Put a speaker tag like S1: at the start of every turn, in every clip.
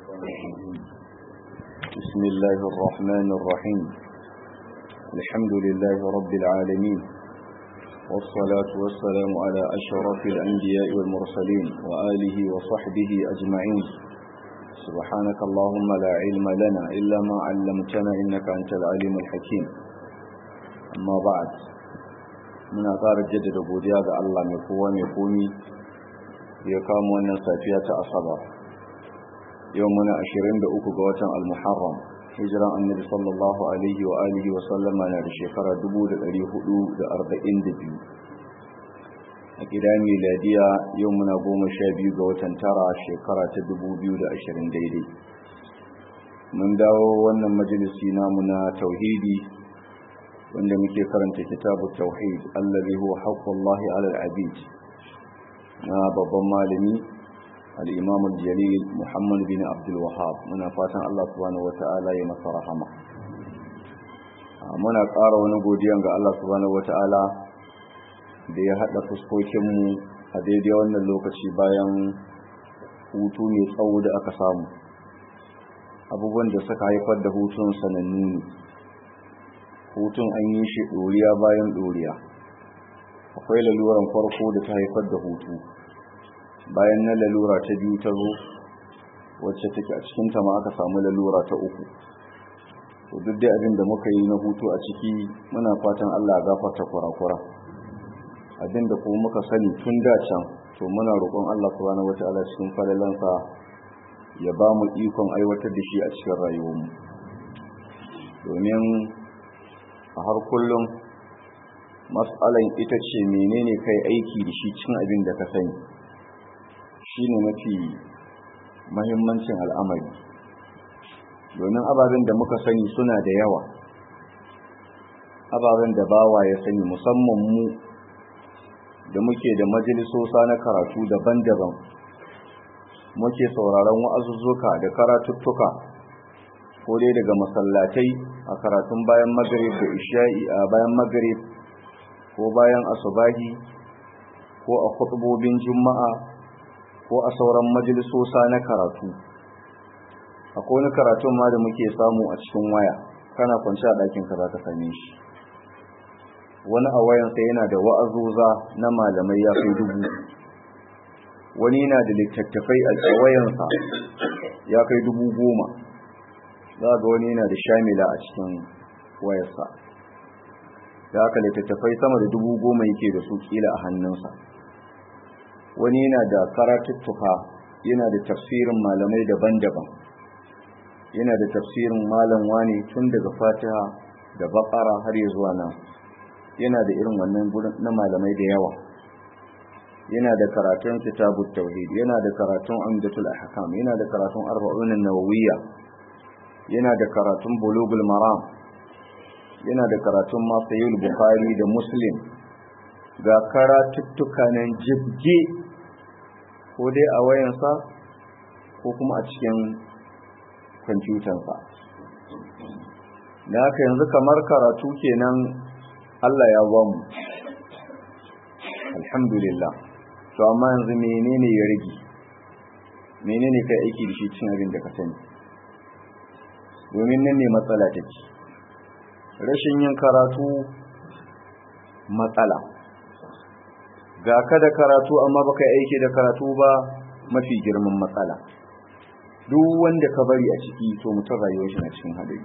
S1: الشيطان الرجيم بسم الله الرحمن الرحيم الحمد لله رب العالمين والصلاة والسلام على أشرف الأنبياء والمرسلين وآله وصحبه أجمعين سبحانك اللهم لا علم لنا إلا ما علمتنا إنك أنت العليم الحكيم أما بعد من أثار الجدد بوديا الله مكوى مكومي يقام وانا سافية أصبر يومنا أشرين بأوكو قوة المحرم هجرة النبي صلى الله عليه وآله وسلم أنا بشكرة دبود الأريه دا أربعين دبيو أكدا ميلادية يومنا قوم شابي قوة ترى شكرة دبوديو دا أشرين ديدي من داو وانا مجلسي نامنا توحيدي wanda muke karanta kitabu tauhid allazi huwa haqqullahi ala al-abid na babban malami al-imam al-jalil muhammad bin abdul wahhab muna fatan Allah subhanahu wata'ala ya masa rahama muna ƙara wani godiyan ga Allah subhanahu wata'ala da ya hada fuskokin mu a daidai wannan lokaci bayan hutu mai tsawo da aka samu abubuwan da suka haifar da hutun sanannu ne hutun an yi shi ɗoriya bayan ɗoriya akwai laluran farko da ta haifar da hutu bayan na lalura ta biyu ta zo wacce take a cikinta ma aka samu lalura ta uku to duk dai abin da muka yi na hutu a ciki muna fatan Allah ya gafarta kurakura abin da kuma muka sani tun da can to muna roƙon Allah subhanahu wataala cikin falalansa ya ba mu ikon aiwatar da shi a cikin rayuwarmu domin a har kullum matsalan ita ce menene kai aiki da shi cin abin da ka sani shi ne mafi mahimmancin al'amari domin ababen da muka sani suna da yawa ababen da bawa ya sani musamman mu da muke da majalisosa na karatu daban-daban muke sauraron wa'azuzzuka da karatuttuka ko dai daga masallatai a karatun bayan magrib da isha'i a bayan magrib ko bayan asubahi ko a khutubobin juma'a ko a sauran majalisosa na karatu akwai wani karatun ma da muke samu a cikin waya kana kwanci a ɗakin ka zaka same shi wani a wayansa yana da wa'azuza na malamai ya kai dubu wani yana da littattafai a wayansa ya kai dubu goma za ga wani yana da shamila a cikin wayarsa da aka littattafai sama da dubu goma yake da su kila a hannunsa wani yana da karatuttuka yana da tafsirin malamai daban-daban yana da tafsirin malam wani tun daga fatiha da bakara har ya zuwa nan yana da irin wannan na malamai da yawa yana da karatun kitabut tauhid yana da karatun umdatul ahkam yana da karatun arba'un an-nawawiyya yana da karatun bulugul maram yana da karatun masayil bukhari da muslim ga karatuttuka nan jibge ko dai a wayansa ko kuma a cikin kwamfutansa da haka yanzu kamar karatu kenan Allah ya ba mu alhamdulillah to amma yanzu menene ya rage menene kai aiki da shi cin abin da ka sani domin nan ne matsala take rashin yin karatu matsala ga ka da karatu amma baka yi aiki da karatu ba mafi girman matsala duk wanda ka bari a ciki to mutum rayuwar shi na cikin hadari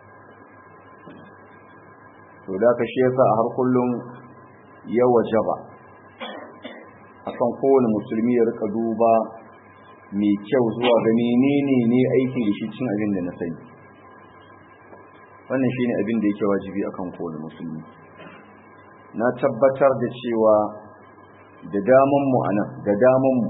S1: to da ka shi yasa a har kullum ya wajaba akan kowane musulmi ya rika duba mai kyau zuwa ga menene ne aiki da shi cin abin da na sani wannan shine abin da yake wajibi akan kowane musulmi na tabbatar da cewa da daman mu anan da daman mu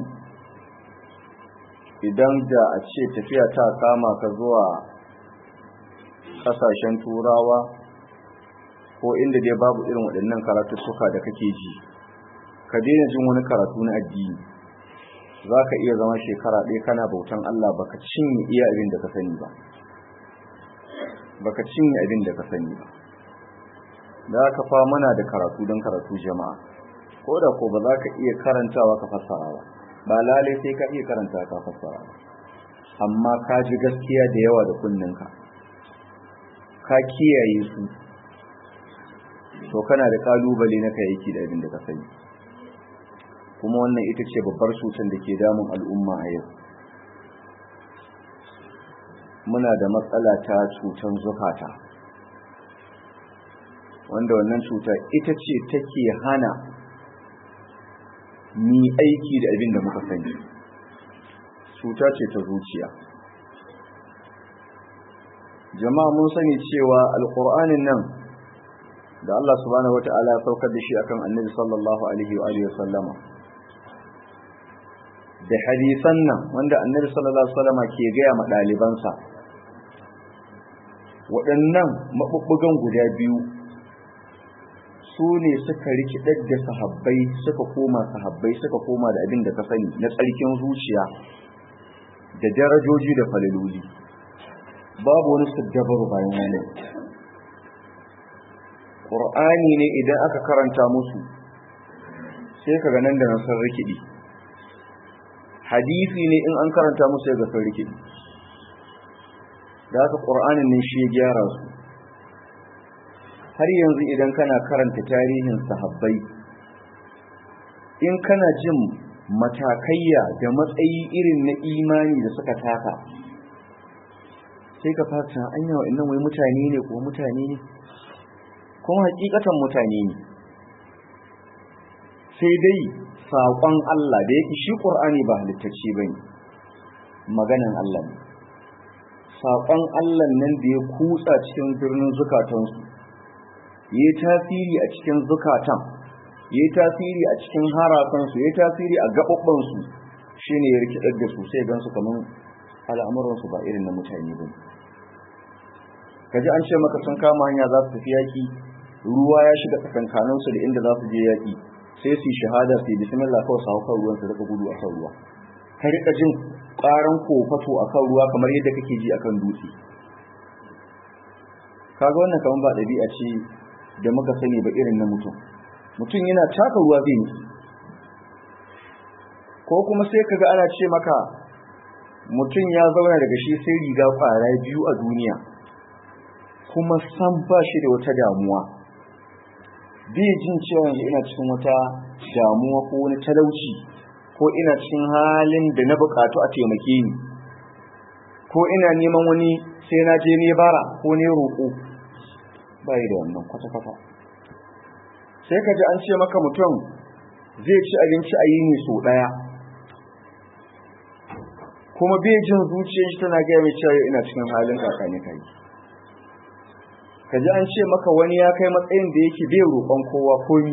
S1: idan da a ce tafiya ta kama ka zuwa kasashen turawa ko inda dai babu irin waɗannan karatuttuka da kake ji ka daina jin wani karatu na addini za ka iya zama shekara ɗaya kana bautan Allah baka cinye iya abin da ka sani ba baka cinye abin da ka sani ba da aka fa mana da karatu don karatu jama'a ko da ko ba za ka iya karantawa ka fassara ba ba lalai sai ka iya karanta ka fassara ba amma ka ji gaskiya da yawa da kunninka ka kiyaye su to kana da kalubale na kayayyaki da abin da ka sani kuma wannan ita ce babbar cutar da ke damun al'umma a yau muna da matsala ta cutar zukata wanda wannan cuta ita ce take hana ni aiki da abin da muka sani cuta ce ta zuciya jama'a mun sani cewa alƙur'anin nan da Allah subhanahu wata'ala ya saukar da shi akan annabi sallallahu alaihi wa alihi sallama da hadisan nan wanda annabi sallallahu alaihi wasallama ke gaya ma ɗalibansa waɗannan maɓuɓɓugan guda biyu su ne suka rikidar da sahabbai suka koma sahabbai suka koma da abin da ka sani na tsarkin zuciya da darajoji da falaloli babu wani saddabaru bayan wani ƙur'ani ne idan aka karanta musu sai ka nan da nan sun rikidi hadisi ne in an karanta musu ya ga sun rikidi da haka ƙur'anin ne shi ya gyara su har yanzu idan kana karanta tarihin sahabbai in kana jin matakayya da matsayi irin na imani da suka taka sai ka fata an yawa innan wai mutane ne ko mutane ne kuma hakikatan mutane ne sai dai saƙon Allah da yake shi ƙur'ani ba halittacce ba ne maganan Allah ne saƙon Allah nan da ya kutsa cikin birnin zukatansu ya yi tasiri a cikin zukatan ya yi tasiri a cikin harasansu ya yi tasiri a gaɓaɓɓansu shi ne ya rikidar da su sai gansu kamar al'amuransu ba irin na mutane ba kaji an ce maka sun kama hanya za su tafi yaƙi ruwa ya shiga tsakankaninsu da inda za su je yaƙi sai su yi shahada su yi bismillah kawai su hau kan ruwan su rika gudu a kan ruwa ka rika jin ƙaran kofato a kan ruwa kamar yadda kake ji a kan dutse kaga wannan kamar ba ɗabi'a ce da muka sani ba irin na mutum mutum yana taka ruwa zai nufi ko kuma sai kaga ana ce maka mutum ya zauna daga shi sai riga kwara biyu a duniya kuma san ba shi da wata damuwa bai jin cewa yanzu ina cikin wata damuwa ko wani talauci ko ina cikin halin da na bukatu a taimake ni ko ina neman wani sai na je ne bara ko ne roƙo bai da wannan kwata-kwata sai ka ji an ce maka mutum zai ci abinci a yini so ɗaya kuma bai jin zuciyar shi tana gaya mai cewa ina cikin halin kakani kai ka ji an ce maka wani ya kai matsayin da yake bai roƙon kowa komi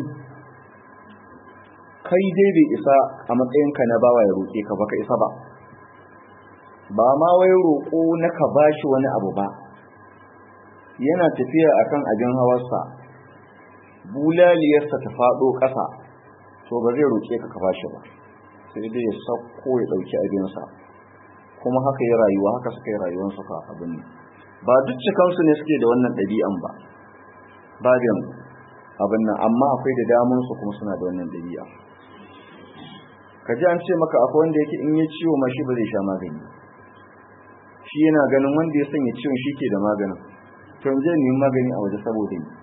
S1: kai dai bai isa a matsayinka na bawa ya roƙe ka baka isa ba ba ma wai roƙo na ka bashi wani abu ba yana tafiya akan abin hawarsa bulaliyarsa ta faɗo ƙasa to ba zai roƙe ka ka bashi ba sai dai ya sauko ya ɗauki abinsa kuma haka yi rayuwa haka suka yi rayuwarsu ka abin ne ba duk cikansu ne suke da wannan ɗabi'an ba babin abin nan amma akwai da damunsu kuma suna da wannan ɗabi'a ka ji an ce maka akwai wanda yake in ya ciwo ma shi ba zai sha magani shi yana ganin wanda ya sanya ciwon shi ke da maganin to in je nemi magani a waje saboda ni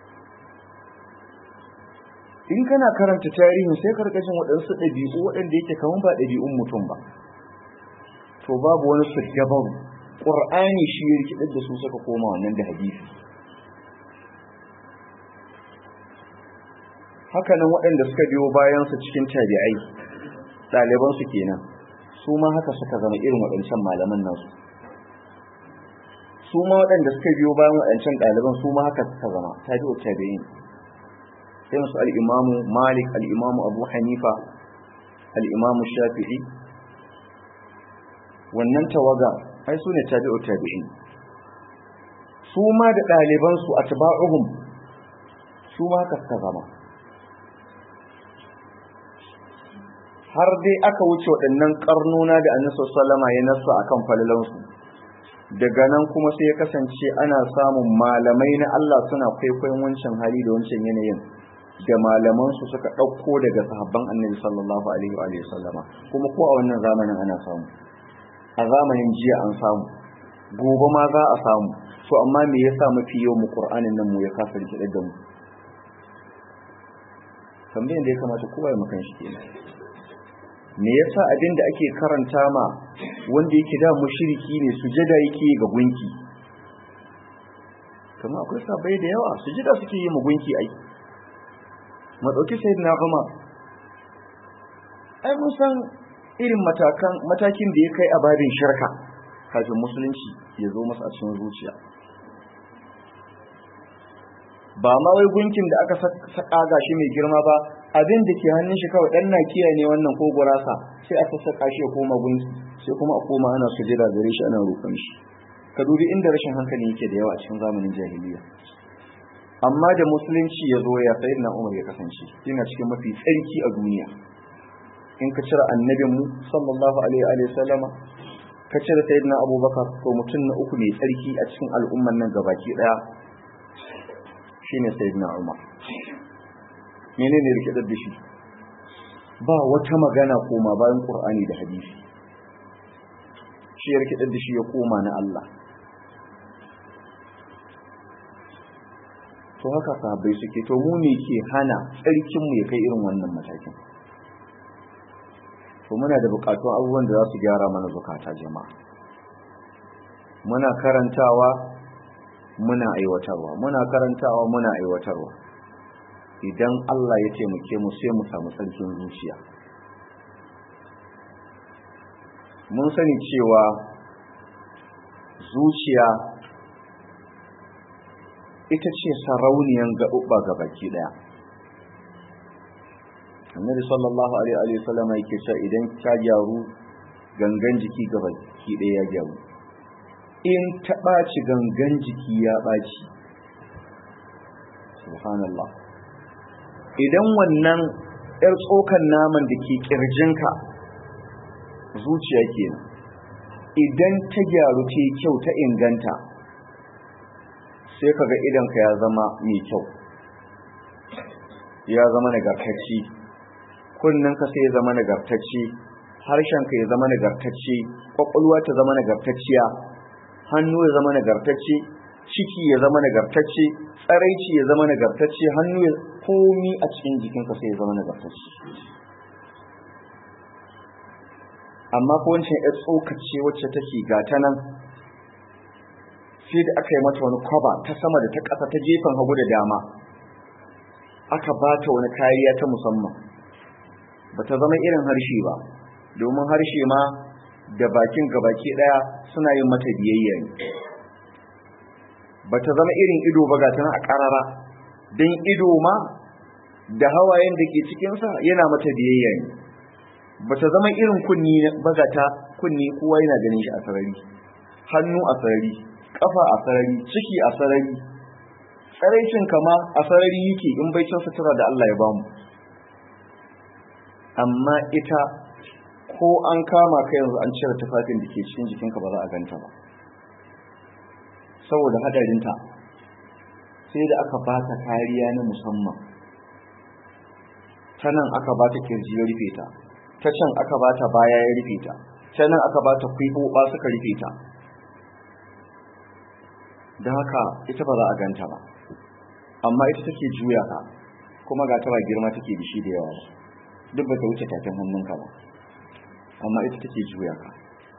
S1: in kana karanta tarihin sai karkashin waɗansu ɗabi'u waɗanda yake kaman ba ɗabi'un mutum ba to babu wani sirgabaru ƙur'ani shi ya rikidar da su suka koma wannan da hadisi hakanan waɗanda suka biyo bayansu cikin tabi'ai ɗalibansu kenan su ma haka suka zama irin waɗancan malaman nasu su ma waɗanda suka biyo bayan waɗancan ɗaliban su ma haka suka zama tabi'u tabi'in sai musu al'imamu malik al'imamu abu hanifa al'imamu shafi'i wannan tawaga ai su ne tabi'u tabi'in su ma da ɗalibansu a taba'uhum su ma haka suka zama har dai aka wuce waɗannan ƙarnuna da annabi sallama ya nasa akan falalansu daga nan kuma sai ya kasance ana samun malamai na Allah suna kwaikwayon wancan hali da wancan yanayin da malaman su suka ɗauko daga sahabban annabi sallallahu alaihi wa sallama kuma ko a wannan zamanin ana samu a zamanin jiya an samu gobe ma za a samu to amma me yasa mafi yau mu qur'anin nan mu ya kasa rikidar da mu tambayin da ya kamata kowa ya makan shi kenan me yasa abin da ake karanta ma wanda yake da mushriki ne sujada yake ga gunki kuma akwai sabai da yawa sujada suke yi ma gunki ai mu dauki sayyidina Umar ai mun san irin matakan matakin da ya kai a babin shirka kafin musulunci ya zo masa a cikin zuciya ba ma wai gunkin da aka saka gashi mai girma ba abin da ke hannun shi kawai dan nakiya ne wannan ko gurasa sai aka saka shi ya koma gunki sai kuma a koma ana sujada gare shi ana roƙon shi ka dubi inda rashin hankali yake da yawa a cikin zamanin jahiliya amma da musulunci ya zo ya sayi na umar ya kasance yana cikin mafi tsarki a duniya in ka cire annabin mu sallallahu alaihi wa sallama ka cire sayyidina abubakar to mutum na uku mai tsarki a cikin al'umman nan gabaki daya shine sayyidina umar menene rike da shi ba wata magana koma bayan qur'ani da hadisi shi ya rike da shi ya koma na Allah to haka sahabbai suke to mu ne ke hana tsarkin mu ya kai irin wannan matakin to muna da bukatun abubuwan da za su gyara mana zukata jama'a muna karantawa muna aiwatarwa muna karantawa muna aiwatarwa idan Allah ya taimake mu sai mu samu tsarkin zuciya mun sani cewa zuciya ita ce sarauniyan gaɓuɓɓa ga baki ɗaya annabi sallallahu alaihi wa sallam yake cewa idan ta gyaru gangan jiki ga baki ɗaya ya gyaru in ta ɓaci gangan jiki ya ɓaci subhanallah idan wannan ‘yar tsokan naman da ke ƙirjinka zuciya kenan idan ta gyaru ta yi kyau ta inganta sai kaga idanka ya zama mai kyau ya zama nagartacci kunninka sai ya zama nagartacci harshenka ya zama nagartacci ƙwaƙwalwa ta zama nagartacciya hannu ya zama nagartacce ciki ya zama nagartacce tsaraici ya zama nagartacce hannu ya komi a cikin jikinka sai ya zama nagartacce amma ko wancan ya tsokace wacce take gata nan sai da aka yi mata wani kwaba ta sama da ta ƙasa ta gefen hagu da dama aka ba ta wani kariya ta musamman ba ta zama irin harshe ba domin harshe ma da bakin gabaki daya suna yin mata biyayya ne bata zama irin ido ba ga tana a karara don ido ma da hawayen da ke cikinsa yana mata biyayya ne bata zama irin kunni ba ga ta kunni kowa yana ganin shi a sarari hannu a sarari kafa a sarari ciki a sarari tsaraicin kama a sarari yake in bai cin sutura da Allah ya bamu amma ita ko an kama ka yanzu an cire tufafin da ke cikin jikinka ba za a ganta ba saboda hadarinta sai da aka ba ta kariya na musamman ta nan aka ba ta kirji ya rufe ta ta can aka ba ta baya ya rufe ta ta nan aka ba ta ba suka rufe ta da haka ita ba za a ganta ba amma ita take juya ka kuma ga ta ba girma take da shi da yawa duk ba ta wuce tafin hannunka ba amma ita take juya ka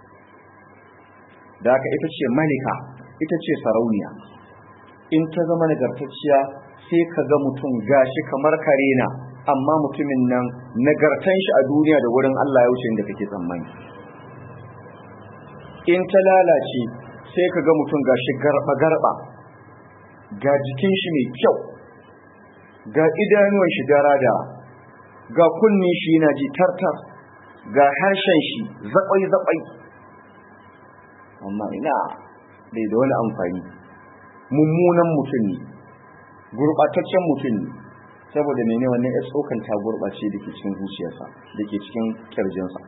S1: da haka ita ce malika ita ce sarauniya in ta zama nagartacciya sai ka ga mutum gashi kamar karena amma mutumin nan nagartan shi a duniya da wurin Allah ya wuce inda kake tsammani in ta lalace sai ka ga mutum gashi garba garba ga jikin shi mai kyau ga idanuwan shi dara ga kunnin shi yana ji tartar ga harshen shi zaɓai-zaɓai amma ina bai da wani amfani mummunan mutum ne gurɓataccen mutum ne saboda mene wannan ya tsokan ta gurɓace da ke cikin zuciyarsa da ke cikin ƙirjinsa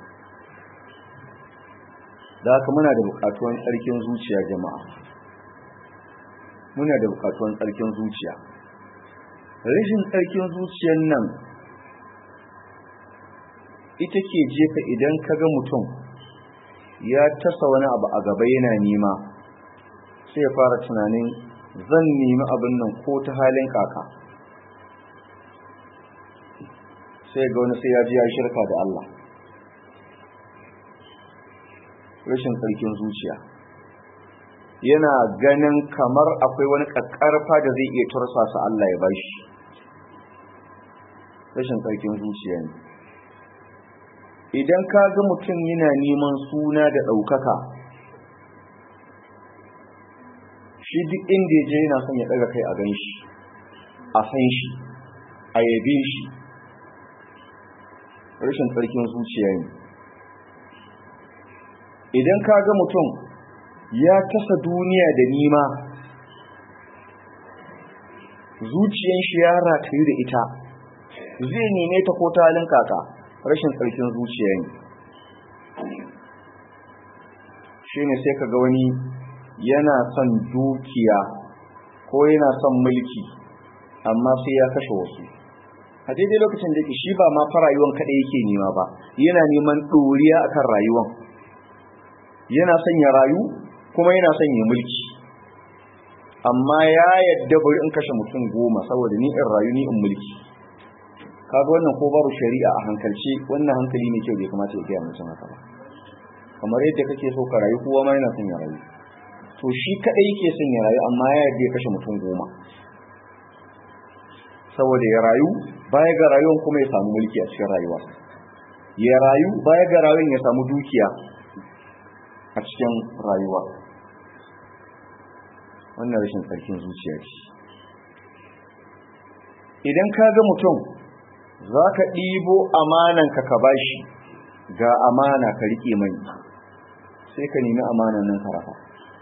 S1: da haka muna da buƙatuwan tsarkin zuciya jama'a muna da buƙatuwan tsarkin zuciya rashin tsarkin zuciyar nan ita ke jefa idan ka ga mutum ya tasa wani abu a gaba yana nema sai ya fara tunanin zan nemi abin nan ko ta halin kaka sai ga wani sai ya ji ya shirka da Allah rashin tsarkin zuciya yana ganin kamar akwai wani ƙaƙƙarfa da zai iya tursasa Allah ya bashi rashin tsarkin zuciya ne idan ka ga mutum yana neman suna da ɗaukaka shi duk inda ya je yana son ya ɗaga kai a gan shi a san shi a yabe shi rashin tsarkin zuciya ne idan ka ga mutum ya tasa duniya da nima zuciyan shi ya ratayu da ita zai neme ta ko talin kaka rashin tsarkin zuciya ne shi ne sai ka ga wani yana son dukiya ko yana son mulki amma sai ya kashe wasu a daidai lokacin da shi ba ma fa rayuwan kaɗai yake nema ba yana neman ɗoriya akan rayuwan yana son ya rayu kuma yana son ya mulki amma ya yadda bari in kashe mutum goma saboda ni in rayu ni in mulki kaga wannan ko babu shari'a a hankalce wannan hankali ne kyau bai kamata ya gaya mutum haka ba kamar yadda kake so ka rayu kowa ma yana son ya rayu to shi kadai yake son ya rayu amma ya yadda ya kashe mutum goma saboda ya rayu baya ga rayuwan kuma ya samu mulki a cikin rayuwa ya rayu baya ga rayuwan ya samu dukiya a cikin rayuwa wannan rashin tsarkin zuciya ce idan ka ga mutum za ka ɗibo amananka ka bashi ga amana ka riƙe mai sai ka nemi amanan nan karafa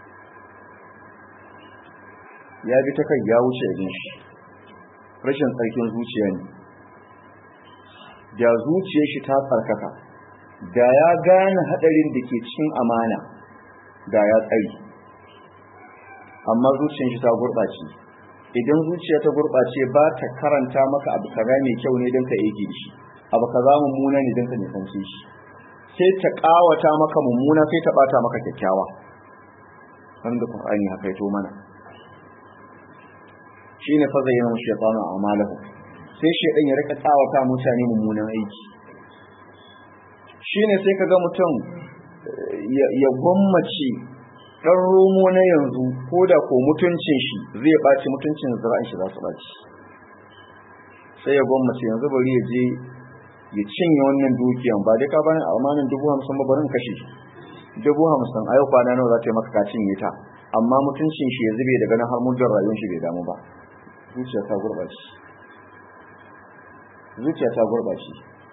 S1: ya bi ta kai ya wuce abin shi rashin tsarkin zuciya ne da zuciyar shi ta tsarkaka da ya gane hadarin da ke cikin amana da ya tsari amma zuciyar shi ta gurɓace idan zuciya ta gurɓace ba ta karanta maka abu kaza mai kyau ne don ka yake shi abu kaza mummuna ne don ka nisance shi sai ta ƙawata maka mummuna sai ta ɓata maka kyakkyawa wanda Qur'ani haka yato mana shine fa zayyana shaytanu a'malahu sai shaydan ya rika tsawata mutane mummunan aiki shine sai kaga mutum ya gwammace dan romo na yanzu ko da ko mutuncin shi zai ɓaci mutuncin zira'in shi za su ɓaci sai ya gwammace yanzu bari ya je ya cinye wannan dukiyan ba dai ka bani amanin dubu hamsin ba barin kashe dubu hamsin a yau kwana nawa za ta yi maka ka cinye ta amma mutuncin shi ya zube daga nan har mujar rayuwar shi bai damu ba zuciya ta gurɓace zuciya ta gurɓace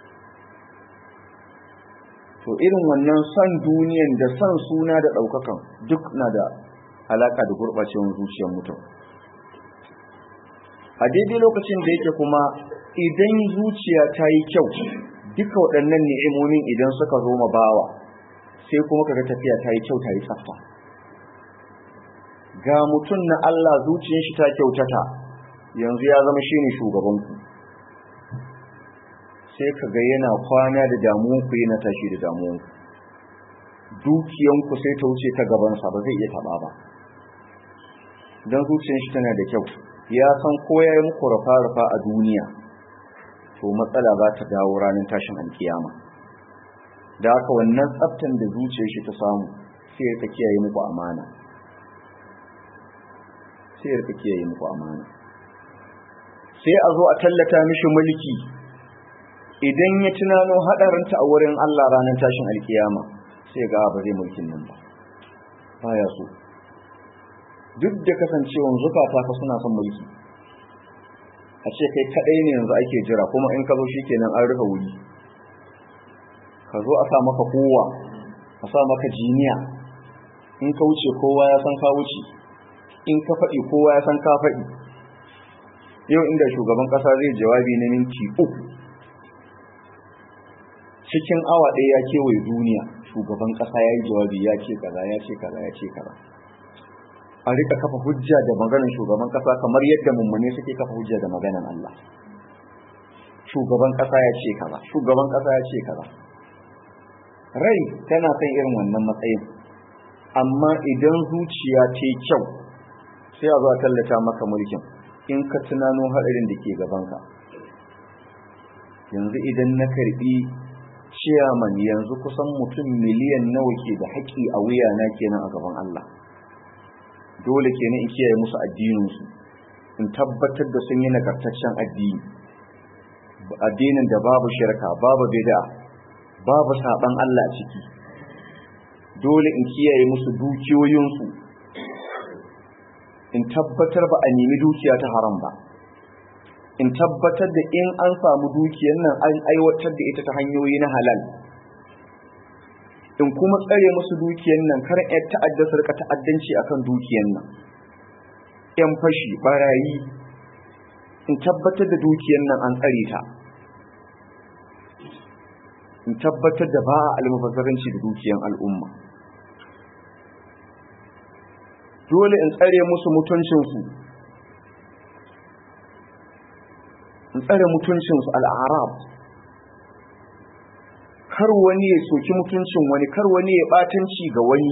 S1: to irin wannan son duniyan da son suna da ɗaukakan duk na da alaka da gurɓacewar zuciyar mutum a daidai lokacin da yake kuma idan zuciya ta yi kyau duka waɗannan ni'imomin idan suka zo ma bawa sai kuma kaga tafiya ta yi kyau ta yi tsafta ga mutum na Allah zuciyar shi ta kyautata yanzu ya zama shine shugabanku sai kaga yana kwana da damuwanku yana tashi da damuwanku dukiyanku sai ta wuce ta gabansa ba zai iya taɓa ba don zuciyar shi tana da kyau ya san ko ya yi muku rufa-rufa a duniya to matsala za ta dawo ranar tashin alkiyama da haka wannan tsaftan da zuciyar shi ta samu sai ya kiyaye muku amana sai ya kiyaye muku amana sai a zo a tallata mishi mulki idan ya tunano hadarinta a wurin Allah ranar tashin alkiyama sai ga ba zai mulkin nan ba baya so duk da kasancewan zukata fa suna son mulki a ce kai kadai ne yanzu ake jira kuma in ka zo shikenan an rufe wuri ka zo a sa maka kowa a sa maka jiniya in ka wuce kowa ya san ka wuce in ka faɗi kowa ya san ka faɗi yau inda shugaban ƙasa zai jawabi na minti uku cikin awa ɗaya ya kewaye duniya shugaban ƙasa ya yi jawabi ya ce kaza ya ce kaza ya ce kaza a rika kafa hujja da maganar shugaban ƙasa kamar yadda mummune suke kafa hujja da maganar Allah shugaban ƙasa ya ce kaza shugaban ƙasa ya ce kaza a rai tana son irin wannan matsayin amma idan zuciya ta kyau sai a zo a tallata maka mulkin in ka tunano haɗarin da ke gabanka yanzu idan na karbi ciyaman yanzu kusan mutum miliyan nawa ke da haƙƙi a wuyana kenan a gaban Allah dole kenan in kiyaye musu addininsu in tabbatar da sun yi nagartaccen addini addinin da babu shirka babu bid'a babu saban Allah a ciki dole in kiyaye musu dukiyoyinsu in tabbatar ba a nemi dukiya ta haram ba in tabbatar da in an samu dukiyar nan an aiwatar da ita ta hanyoyi na halal in kuma tsare musu dukiyar nan kar ƴan ta'adda su rika ta'addanci akan dukiyar nan ƴan fashi barayi in tabbatar da dukiyar nan an tsare ta in tabbatar da ba a almubazzaranci da dukiyar al'umma dole in tsare musu mutuncinsu in tsare mutuncinsu al'arab kar wani ya soki mutuncin wani kar wani ya batanci ga wani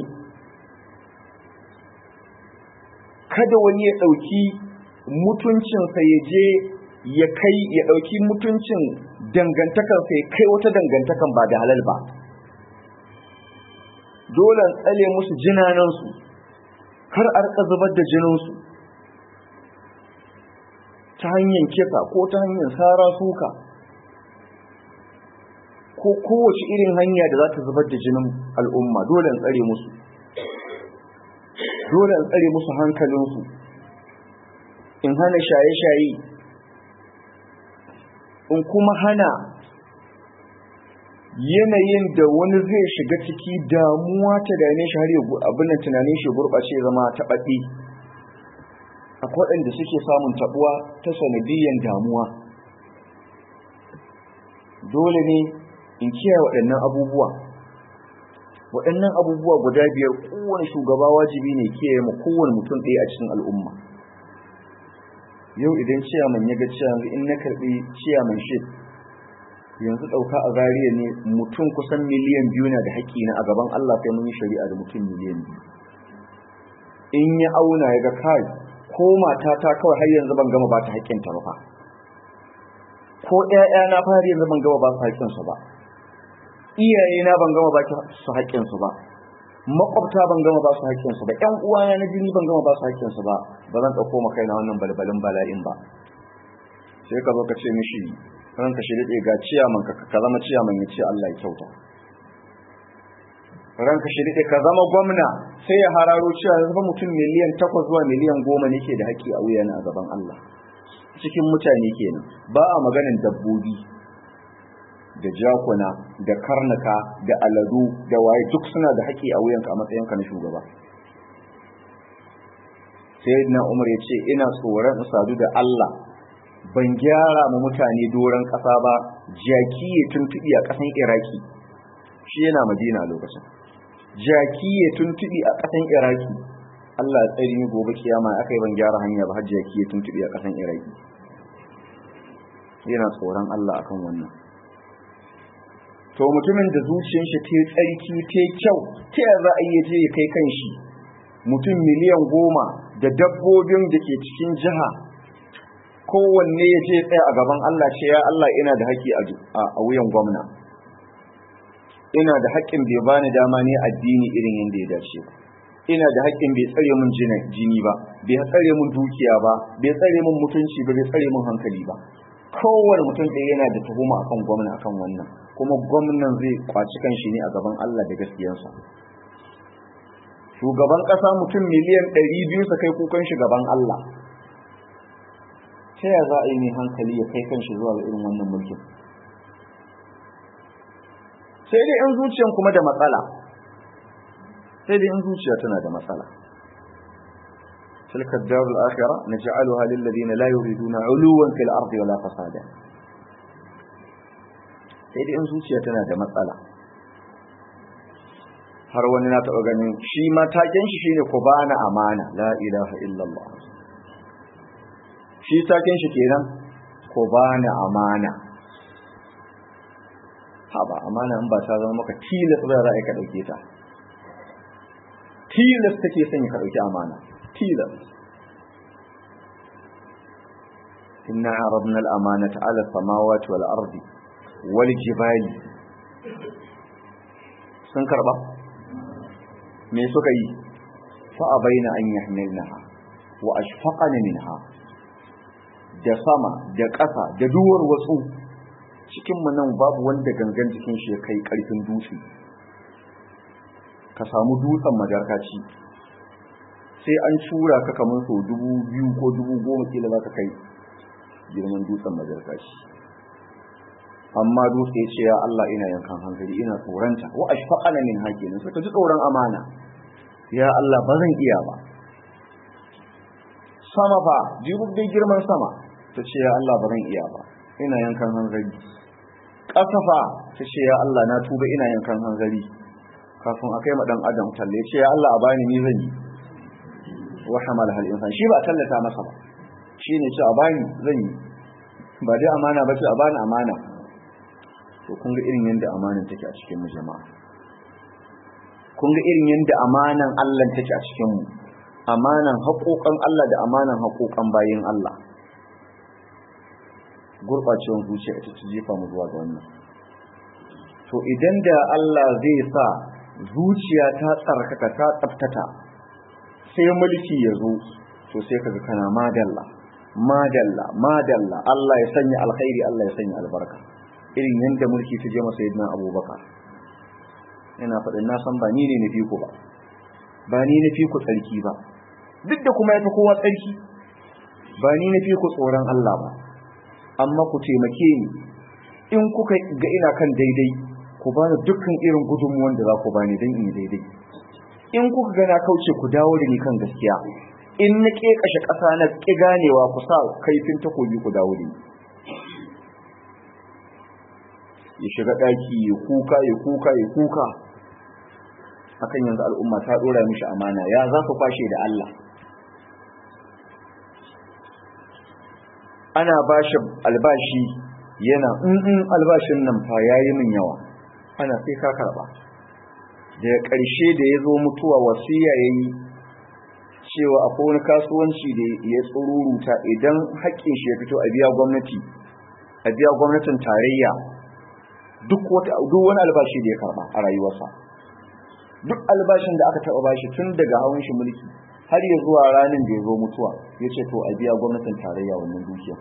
S1: kada wani ya ɗauki mutuncinsa ya je ya kai ya ɗauki mutuncin dangantakarsa ya kai wata dangantakan ba da halal ba dole tsale musu jinanansu kar a rika zubar da jininsu ta hanyar kisa ko ta hanyar sara suka ko kowace irin hanya da za ta zubar da jinin al'umma dole in tsare musu dole in tsare musu hankalinsu in hana shaye-shaye in kuma hana yanayin da wani zai shiga ciki damuwa ta dame shi har abin da tunanin shi gurɓace zama taɓaɗe akwai waɗanda suke samun taɓuwa ta sanadiyyar damuwa dole ne in kiyaye waɗannan abubuwa waɗannan abubuwa guda biyar kowane shugaba wajibi ne kiyaye ma kowane mutum ɗaya a cikin al'umma yau idan ciyaman ya ga ciyaman in na karɓi ciyaman shi yanzu ɗauka a zariya ne mutum kusan miliyan biyu na da haƙƙi na a gaban Allah sai mun yi shari'a da mutum miliyan biyu in ya auna ya ga kai ko matata kawai har yanzu ban gama ba ta haƙƙinta ba fa ko ƴaƴana fa har yanzu ban gama ba su haƙƙinsu ba iyaye na ban gama ba su haƙƙinsu ba makwabta ban gama ba su haƙƙinsu ba ƴan uwana na jini ban gama ba su haƙƙinsu ba ba zan ɗauko ma kaina wannan balbalin bala'in ba sai ka zo ka ce mishi ranka shi daɗe ga ciyaman ka ka zama ciyaman ya ce Allah ya kyauta ranka shi daɗe ka zama gwamna sai ya hararo cewa ya zama mutum miliyan takwas zuwa miliyan goma ne ke da haƙƙi a wuyan a gaban Allah cikin mutane kenan ba a maganin dabbobi da jakuna da karnuka da aladu da waye duk suna da haƙƙi a wuyanka a matsayinka na shugaba sai na umar ya ce ina tsoron sadu da Allah ban gyara ma mutane doron ƙasa ba jaki ya tuntuɓi a ƙasan iraki shi yana madina a lokacin jaki ya tuntuɓi a ƙasan iraki Allah ya tsari ni gobe kiyama aka yi ban gyara hanya ba har jaki ya tuntuɓi a ƙasan iraki yana tsoron Allah akan wannan to mutumin da zuciyar shi ta tsarki ta kyau ta yaya za a iya je ya kai kan shi mutum miliyan goma da dabbobin da ke cikin jiha kowanne ya ce tsaye a gaban Allah ce ya Allah ina da haƙƙi a wuyan gwamna ina da haƙƙin bai bani dama ne addini irin yadda ya dace ba ina da haƙƙin bai tsare mun jini ba bai tsare mun dukiya ba bai tsare mun mutunci ba bai tsare mun hankali ba kowane mutum ɗaya yana da tuhuma akan gwamna akan wannan kuma gwamnan zai kwaci kanshi ne a gaban Allah da gaskiyarsa shugaban ƙasa mutum miliyan ɗari biyu su kai kukan shi gaban Allah ta ya za a yi mai hankali ya kai kanshi zuwa ga irin wannan mulkin sai dai in zuciyan kuma da matsala sai dai in zuciya tana da matsala تلك الدار الآخرة نجعلها للذين لا يريدون علوا في الأرض ولا فسادا sai dai in zuciya tana da matsala har wani na taɓa ganin shi matakin shi shine ku bana amana la ilaha illallah shi taken shi kenan ku bani amana ha ba amana in ba ta zama maka tilas ba za a ka dauke ta tilas take son ka dauki amana tilas inna aradna al-amanata 'ala as-samawati wal ardi wal jibali sun karba me suka yi fa abaina an yahmilnaha wa ashfaqana minha da sama da ƙasa da duwar wasu cikin mu nan babu wanda gangan jikin shi ya kai karfin dutse ka samu dutsen majarkaci sai an shura ka kamar so dubu biyu ko dubu goma kila za ka kai girman dutsen majarkaci amma dutse ya ce ya Allah ina yankan hankali ina tsoronta wa ashfaqana min hakinin suka ji tsoron amana ya Allah ba zan iya ba sama fa jibu dai girman sama ta ce ya Allah ba zan iya ba ina yankan hanzari ƙasa fa ta ce ya Allah na tuba ina yankan hanzari kafin a kai ma dan adam talle ce ya Allah a bani ni zan yi wa hamal hal insan shi ba tallata masa ba shine ce a bani zan yi ba dai amana ba ce a bani amana to kun ga irin yadda amanan take a cikin mu jama'a kun ga irin yadda amanan Allah take a cikin mu amanan haƙoƙan Allah da amanan haƙoƙan bayin Allah gurɓacewar zuciya ita ta jefa mu zuwa ga wannan to idan da Allah zai sa zuciya ta tsarkaka ta tsaftata sai mulki ya zo to sai kaga kana madalla madalla madalla Allah ya sanya alkhairi Allah ya sanya albarka irin yadda mulki ta je masa yadda abubakar ina faɗin na san ba ni ne na fi ku ba ba ni na fi ku tsarki ba duk da kuma ya fi kowa tsarki ba ni na fi ku tsoron Allah ba amma ku taimake ni in kuka ga ina kan daidai ku ba ni dukkan irin gudunmuwan da za ku ba ni don in yi daidai in kuka ga na kauce ku dawo da ni kan gaskiya in na ƙeƙashe ƙasa na ƙi ganewa ku sa kaifin takobi ku dawo da ni ya shiga ɗaki ya kuka ya kuka ya kuka akan yanzu al'umma ta ɗora mishi amana ya za su kwashe da Allah ana ba shi albashi yana in albashin nan fa ya yi min yawa ana sai ka karɓa daga ƙarshe da ya zo mutuwa wasiya ya yi cewa akwai wani kasuwanci da ya tsururuta idan haƙƙin shi ya fito a biya gwamnati a biya gwamnatin tarayya duk wani albashi da ya karba a rayuwarsa duk albashin da aka taba bashi tun daga hawan shi mulki har ya zuwa ranar da ya zo mutuwa ya ce to a biya gwamnatin tarayya wannan dukiya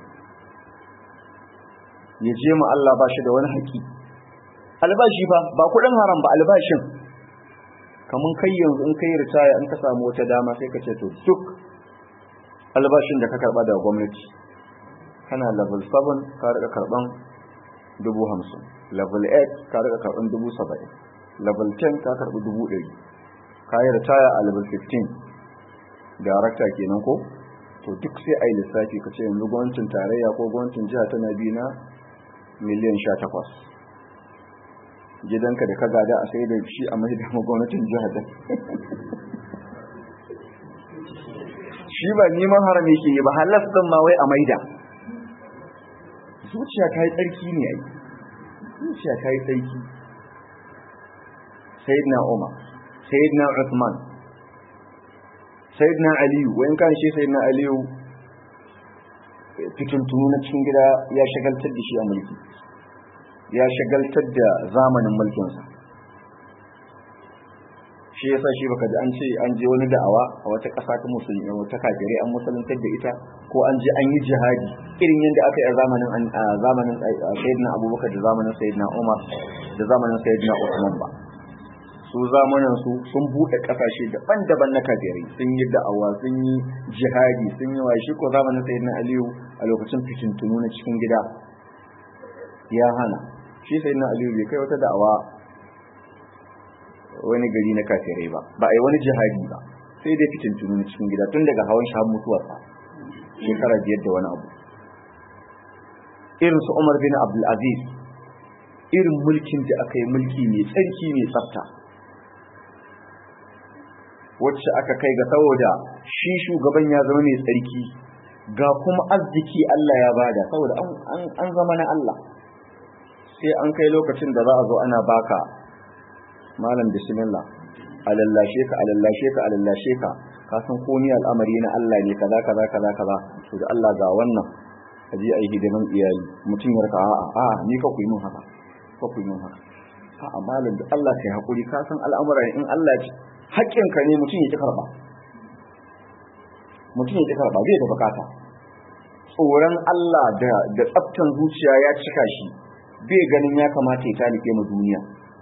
S1: ya je mu Allah bashi da wani haƙi albashi ba ba kuɗin haram ba albashin kamun kai yanzu in kai ritaya in ka samu wata dama sai ka ce to duk albashin da ka karba daga gwamnati kana level 7 ka rika karban dubu hamsin level 8 ka rika karban dubu saba'in level 10 ka karbi dubu ɗari ka yi ritaya a level 15 darakta kenan ko to duk sai a yi lissafi ka ce yanzu gwamnatin tarayya ko gwamnatin jiha tana bi na miliyan sha takwas gidanka da ka gada a sai da shi a mai da gwamnatin jiha da shi ba neman haram yake yi ba halas din ma wai a maida zuciya ta yi tsarki ne ai zuciya ta yi tsarki sayyidina umar sayyidina uthman sayyidina aliyu wayan kan shi sayyidina aliyu fitintunu na cikin gida ya shagaltar da shi a mulki ya shagaltar da zamanin mulkinsa shi yasa shi baka ji an ce an je wani da'awa a wata ƙasa ta musulmi wata kafirai an musuluntar da ita ko an je an yi jihadi irin yadda aka yi a zamanin a zamanin sayyidina abubakar da zamanin sayyidina umar da zamanin sayyidina usman ba su zamanin su sun buɗe ƙasashe daban-daban na kafirai sun yi da'awa sun yi jihadi sun yi wa shi ko zamanin sayyidina aliyu a lokacin fitintunu na cikin gida ya hana shi sayyidina aliyu bai kai wata da'awa wani gari na kafirai ba ba a yi wani jihadi ba sai dai fitintunu na cikin gida tun daga hawan shi har mutuwarsa shekara biyar da wani abu irin su umar bin abdulaziz irin mulkin da aka yi mulki mai tsarki mai tsafta wacce aka kai ga saboda shi shugaban ya zama mai tsarki ga kuma arziki Allah ya bada saboda an zama na Allah sai an kai lokacin da za a zo ana baka malam bismillah a lallashe ka a lallashe ka a lallashe ka ka san komai al'amari na Allah ne kaza kaza kaza kaza to da Allah ga wannan a je a yi hidiman iyali mutum ya raka a'a a'a ni ka kuyi min haka ka kuyi min haka a'a malam da Allah kai hakuri ka san al'amuran in Allah ya haƙƙin ka ne mutum ya ki karba mutum ya ki karba zai da bukata tsoron Allah da da tsaftan zuciya ya cika shi bai ganin ya kamata ya talike mu duniya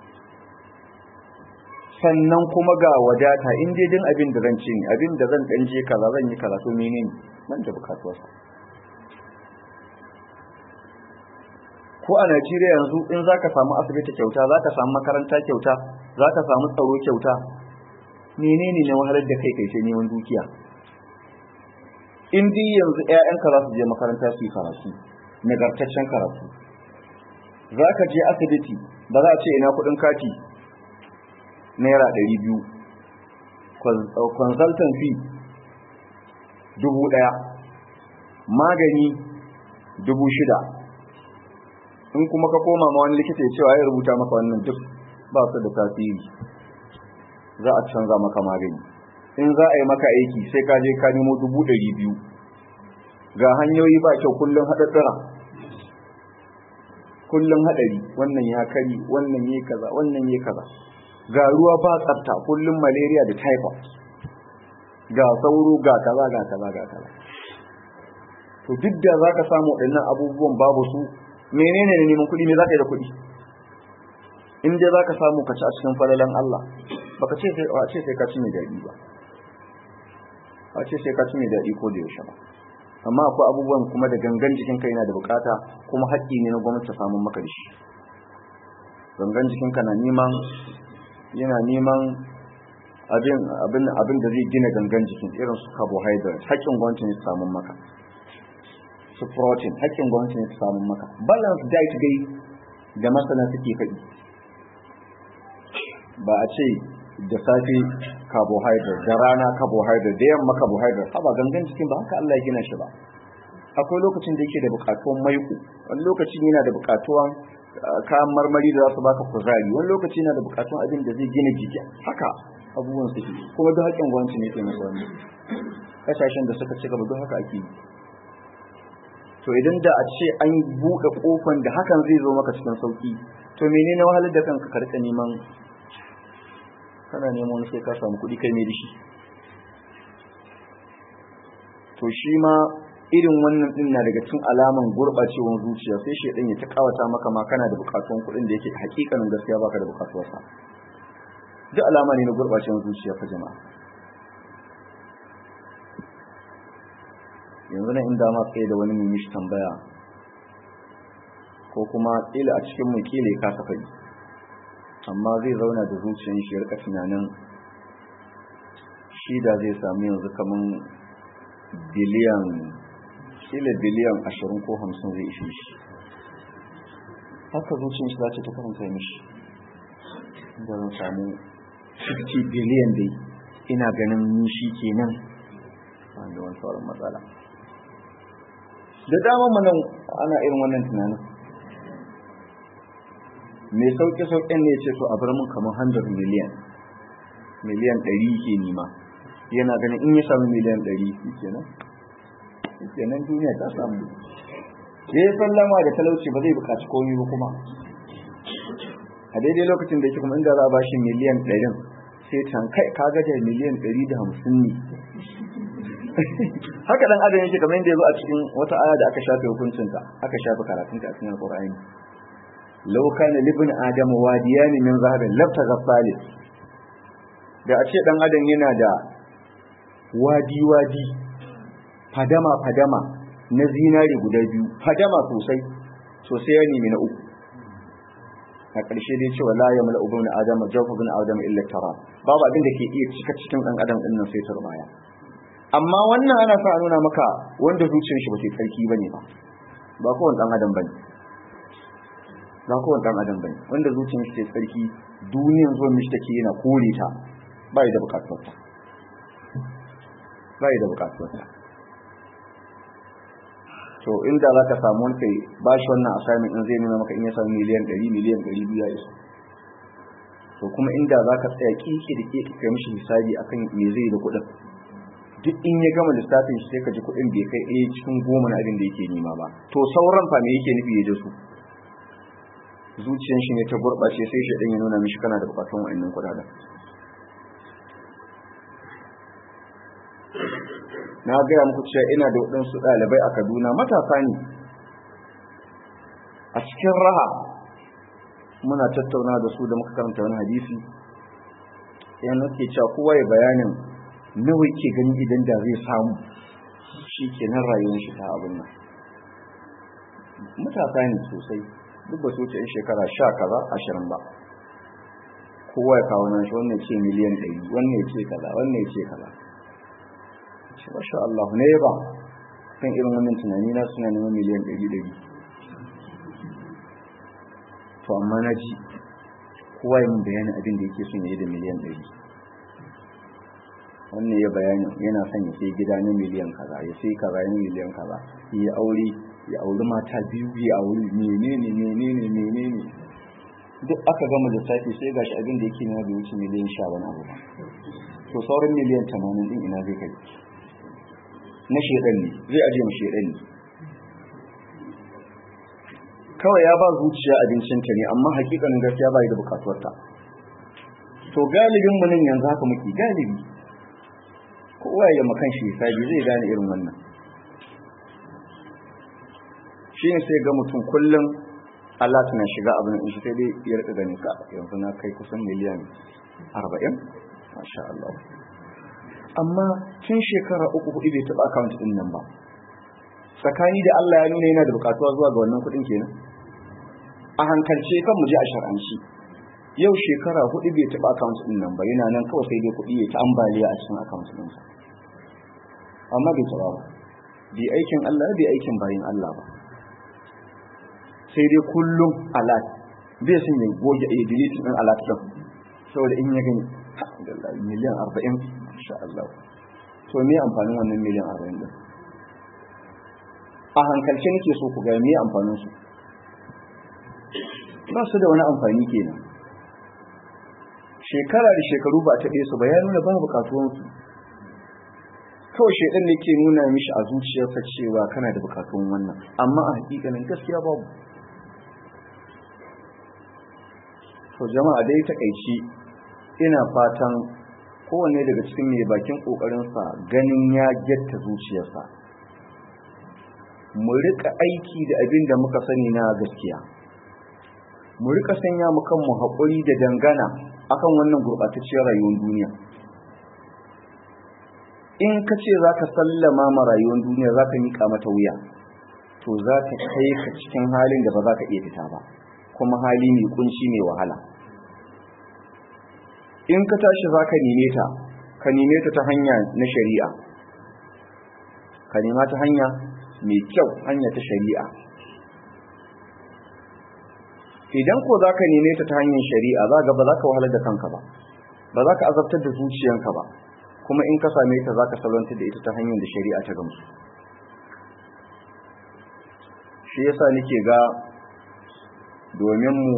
S1: sannan kuma ga wadata in dai din abin da zan ci ne abin da zan dan je kaza zan yi kaza to menene nan da bukatuwarsa ko a Najeriya yanzu in zaka samu asibiti kyauta zaka samu makaranta kyauta zaka samu tsaro kyauta menene ne wahalar da kai kai sai neman dukiya in dai yanzu ƴaƴanka za su je makaranta su yi karatu nagartaccen karatu zaka je asibiti ba za a ce ina kuɗin kati naira ɗari biyu consultant fee dubu ɗaya magani dubu shida in kuma ka koma ma wani likita ya cewa ya rubuta maka wannan duk ba su da tasiri za a canza maka magani in za a yi maka aiki sai ka je ka nemo dubu ɗari biyu ga hanyoyi ba kyau kullum haɗaɗɗura kullum haɗari wannan ya kari wannan ya kaza wannan ya kaza ga ruwa ba tsafta kullum malaria da typhoid ga sauro ga kaza ga kaza ga kaza to duk da zaka samu waɗannan abubuwan babu su menene ne neman kuɗi me zaka yi da kuɗi in dai zaka samu ka ci a cikin falalan Allah baka ce sai a ce sai ka ci mai daɗi ba a ce sai ka ci mai daɗi ko da yaushe ba amma akwai abubuwan kuma da gangan jikin kai yana da bukata kuma haƙƙi ne na gwamnati ta samu maka da shi gangan jikinka na neman yana neman abin abin abin da zai gina gangan jikin irin su carbohydrate haƙƙin gwamnati ne su samu maka su protein haƙƙin gwamnati ne su samu maka balance diet dai da masana suke faɗi ba a ce da safe carbohydrate da rana carbohydrate da yamma carbohydrate ba gangan jikin ba haka Allah ya gina shi ba akwai lokacin da yake da buƙatuwan maiƙo wani lokacin yana da buƙatuwan kayan marmari da za su baka kuzari wani lokaci yana da buƙatuwan abin da zai gina jiki haka abubuwan suke kuma duk haƙƙin gwamnati ne ke masa wani kasashen da suka ci gaba duk haka ake yi to idan da a ce an buɗe ƙofan da hakan zai zo maka cikin sauƙi to menene wahalar da kanka karka neman kana neman wani sai ka samu kuɗi kai ne da shi to shi ma irin wannan din na daga cikin alaman gurɓacewar zuciya sai shedan ya ta kawata maka ma kana da buƙatuwan kuɗin da yake hakikanin gaskiya baka da buƙatuwar sa duk alama ne na gurɓacewar zuciya fa jama'a yanzu nan inda ma tsaye da wani mai mishi tambaya ko kuma kila a cikin mu kila ya kasa faɗi amma zai zauna da zuciyar shi ya rika tunanin shi da zai samu yanzu kaman biliyan kila biliyan ashirin ko hamsin zai ishe shi haka zuciyar shi za ta ta karanta mishi inda zan samu 50 biliyan dai ina ganin ni shi kenan ba da wani sauran matsala da dama manan ana irin wannan tunanin mai sauƙi sauƙin ne ce to a bar mun kamar 100 miliyan miliyan 100 ke nima yana ganin in ya samu miliyan 100 kenan kenan duniya ta samu ya yi sallama da talauci ba zai buƙaci komai ba kuma a daidai lokacin da yake kuma inda za a bashi miliyan 100 sai can kai ka gaja miliyan 150 ne haka dan adam yake kamar yadda yazo a cikin wata aya da aka shafe hukuncinta aka shafe karatunta a cikin alqur'ani law kana libn adam wadiyan min zahabin labta ghasalis da a ce dan adam yana da wadi wadi fadama fadama na zinari guda biyu fadama sosai sosai ya nemi na uku a ƙarshe dai cewa la yamla ubun adam jawfa bin adam illa tara babu abin da ke iya cika cikin dan adam din nan sai turbaya amma wannan ana sa nuna maka wanda zuciyar shi ba ta tsarki bane ba ba kowane dan adam bane ba kowane dan adam bane wanda zuciyar shi ta tsarki duniyan zuwa mishi take yana kore ta bai da bukatuwar ta bai da bukatuwar ta to inda za ka samu wani kai ba shi wannan assignment in zai nuna maka in ya samu miliyan ɗari miliyan ɗari biyu ya isa to kuma inda za ka tsaya kiki da kiki kai mishi hisabi akan me zai da kuɗin duk in ya gama lissafin shi sai ka ji kuɗin bai kai ɗaya cikin goma na abin da yake nema ba to sauran fa me yake nufi ya da su zuciyan shi ne ta gurɓace sai shi ɗan ya nuna mishi kana da buƙatun wa'annan kuɗaɗen na gaya muku cewa ina da waɗansu ɗalibai a kaduna matasa ne a cikin raha muna tattauna da su da muka karanta wani hadisi yan nake cewa kowa ya bayanin nawa ke gani idan da zai samu shi ke nan rayuwar shi ta abin nan matasa ne sosai duk ba su wuce in shekara sha kaza ashirin ba kowa ya kawo nan shi wannan ce miliyan ɗari wannan ya ce kaza wannan ya ce kaza masha Allah ne ba kan irin wannan tunani na suna neman miliyan ɗari ɗari to amma na ji kowa yi min bayanin abin da yake son ya yi da miliyan ɗari wannan ya bayani yana son ya sai gida na miliyan kaza ya sai kaza na miliyan kaza ya aure ya auri mata biyu ya auri menene menene menene duk aka gama lissafi sai gashi abin da yake nema bai wuce miliyan sha wani abu ba to sauran miliyan tamanin din ina zai kai na shedan ne zai aje mu shedan ne kawai ya ba zuciya abincinta ne amma hakikanin gaskiya ba da bukatuwarta to galibin mu nan yanzu haka muke galibi kowa ya makan shi hisabi zai gane irin wannan shi ne sai ga mutum kullum Allah tana shiga abin in shi sai dai ya rika ganin ka yanzu na kai kusan miliyan arba'in masha Allah amma tun shekara uku hudu bai taɓa account ɗin nan ba tsakani da Allah ya nuna yana da bukatuwa zuwa ga wannan kuɗin kenan a hankalce kan mu je a shar'anci yau shekara hudu bai taɓa account ɗin nan ba yana nan kawai sai dai kuɗi ya ta ambaliya a cikin account ɗin sa amma bai taɓa ba bai aikin Allah bai aikin bayin Allah ba sai dai kullum alat bai sun ya goge a delete ɗin alat ɗin saboda in ya gani alhamdulillah miliyan arba'in insha Allah to me amfanin wannan miliyan arba'in din a hankalce nake so ku ga me amfanin su ba su da wani amfani kenan shekara da shekaru ba ta su ba ya nuna ba bukatuwan su kawai shaidan ne ke nuna mishi a zuciyarsa cewa kana da bukatun wannan amma a hakikanin gaskiya babu to jama'a dai takaici ina fatan kowanne daga cikin mai bakin kokarinsa ganin ya getta zuciyarsa mu rika aiki da abin da muka sani na gaskiya mu rika sanya mu kanmu haƙuri da dangana akan wannan gurɓatacciyar rayuwar duniya in ka ce za ka sallama ma rayuwar duniya za ka miƙa mata wuya to za ta kai ka cikin halin da ba za ka iya fita ba kuma hali mai kunci mai wahala in ka tashi za ka neme ta ka neme ta ta hanya na shari'a ka nema ta hanya mai kyau hanya ta shari'a idan ko za ka neme ta ta hanyar shari'a za ga ba za ka wahalar da kanka ba ba za ka azabtar da zuciyanka ba kuma in ka same ta za ka salwantar da ita ta hanyar da shari'a ta gamsu shi yasa nake ga domin mu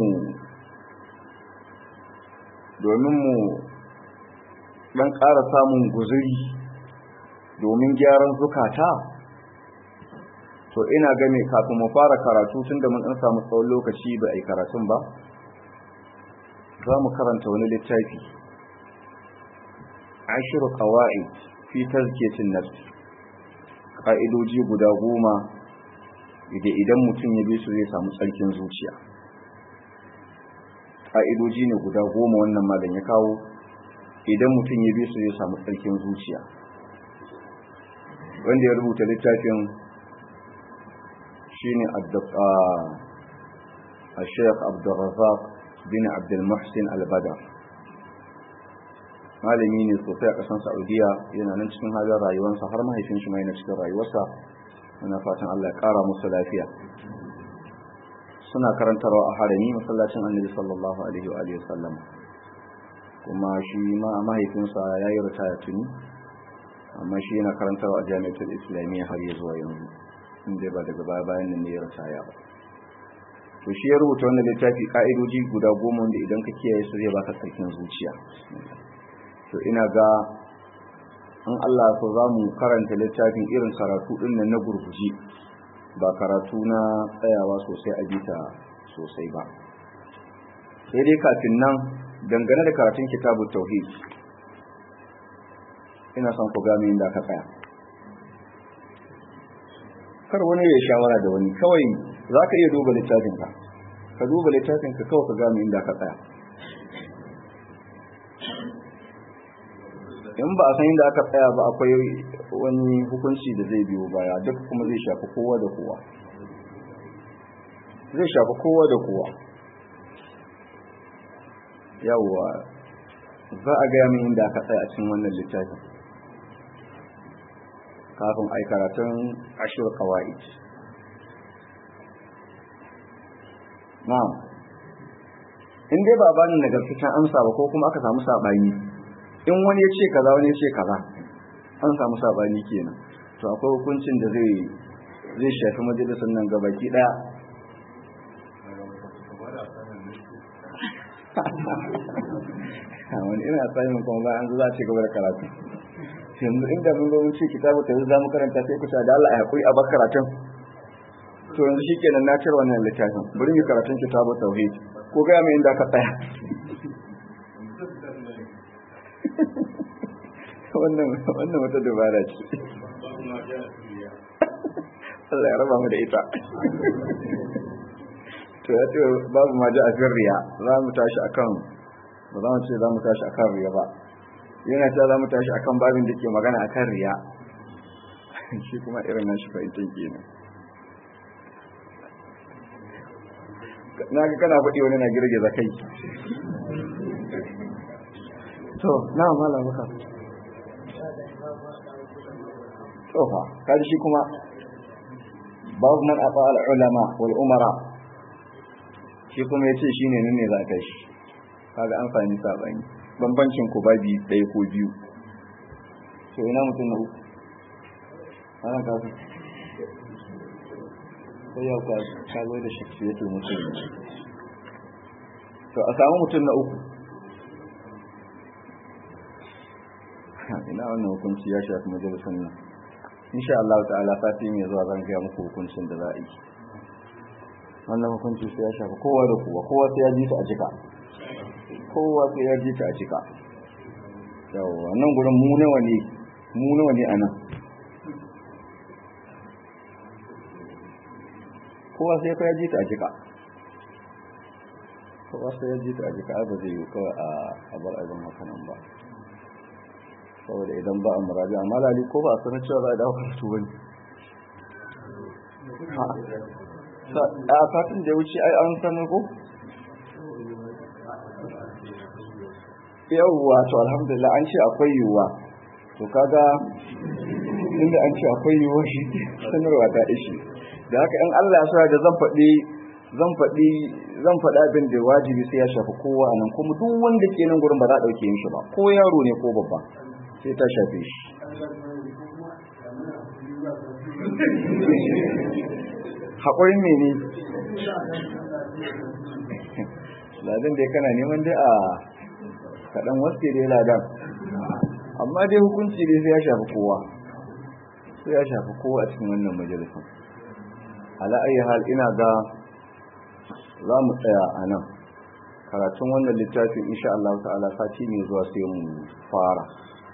S1: domin mu dan ƙara samun guzuri domin gyaran zukata to ina game kafin mu fara karatu tun da mun ɗan samu tsawon lokaci ba a yi karatun ba za mu karanta wani littafi ashiru kawai fi tazkiyatin nafs ƙa'idoji guda goma da idan mutum ya bi su zai samu tsarkin zuciya ƙa'idoji ne guda goma wannan malam ya kawo idan mutum ya bi su zai samu tsarkin zuciya wanda ya rubuta littafin shine a sheikh abdulrazak bin abdulmuhsin al-badar malami ne sosai a ƙasar saudiya yana nan cikin halin rayuwarsa har mahaifin shi mai na cikin rayuwarsa muna fatan allah ya ƙara musu lafiya suna karantarwa a harami masallacin annabi sallallahu alaihi wa alihi wasallam kuma shi ma mahaifinsa ya yi ritaya tuni amma shi yana karantarwa a jami'atul islamiyya har ya zuwa yanzu inda ba daga baya bayan nan ne ya rataya ba to shi ya rubuta wannan littafi ka'idoji guda goma wanda idan ka kiyaye su zai baka sarkin zuciya to ina ga in Allah so za mu karanta littafin irin karatu din nan na gurguji ba karatu na tsayawa sosai a bita sosai ba sai dai kafin nan dangane da karatun kitabun tauhid ina son ku gane inda ka tsaya kar wani ya shawara da wani kawai za ka iya duba littafinka ka duba littafinka kawai ka gane inda ka tsaya in ba a san inda aka tsaya ba akwai wani hukunci da zai biyo baya duk kuma zai shafi kowa da kowa zai shafi kowa da kowa yawwa za a gaya min inda aka tsaya a cikin wannan littafin kafin a yi karatun ashir kawai na'am in dai ba bani nagartaccen amsa ba ko kuma aka samu saɓani in wani ya ce kaza wani ya ce kaza an samu saɓani kenan to akwai hukuncin da zai zai shafi majalisar nan gabaki ɗaya wani ina tsayin kuma ba an za a ce gaba da karatu yanzu inda mun zo mun ce kitabu ta za mu karanta sai ku da Allah a hakuri a bar karatun to yanzu shikenan na cire wannan littafin bari mu karatun kitabu tauhid ko ga mai inda ka tsaya wannan wannan wata dabara ce Allah ya raba mu da ita to ya ce babu ma ji a riya za mu tashi akan ba za mu ce za mu tashi akan riya ba yana cewa za mu tashi akan babin da ke magana akan riya shi kuma irin nan shi fahimtar kenan na ga kana faɗi wani na girgiza kai to na mala maka to fa kaji shi kuma babu man afa al ulama wal umara shi kuma yace shine nan ne za ka shi kaga an fahimci sabani bambancin ku babi ɗaya ko biyu to ina mutum na uku ana kasu sai yau ka zo da shafiyatul mutum to a samu mutum na uku ina wannan hukunci ya shafi majalisar nan insha Allah ta'ala sati mai zuwa zan gaya muku hukuncin da za a yi wannan hukunci sai ya shafi kowa da kowa kowa sai ya ji ta a jika kowa sai ya ji ta a jika yawa nan gurin mu nawa ne mu nawa ne a nan kowa sai ya ji ta a jika kowa sai ya ji ta a jika ba zai yi kawai a bar abin hakanan ba saboda idan ba a murabi amma lali ko ba a sanar cewa za a dawo karatu bane a satin da ya wuce ai an sanar ko yawwa to alhamdulillah an ce akwai yiwuwa to kaga inda an ce akwai yiwuwa shi sanarwa ta ishi da haka in Allah ya sa da zan faɗi zan faɗi zan faɗi abin da wajibi sai ya shafi kowa nan kuma duk wanda ke nan gurin ba za a ɗauke yin shi ba ko yaro ne ko babba sai ta shafe shi haƙurin mene ladan dai kana neman dai a kaɗan wasu dai ladan amma dai hukunci dai sai ya shafi kowa sai ya shafi kowa a cikin wannan majalisun ala ayi hal ina ga za mu tsaya a nan karatun wannan littafin insha Allah ta'ala sati mai zuwa sai mu fara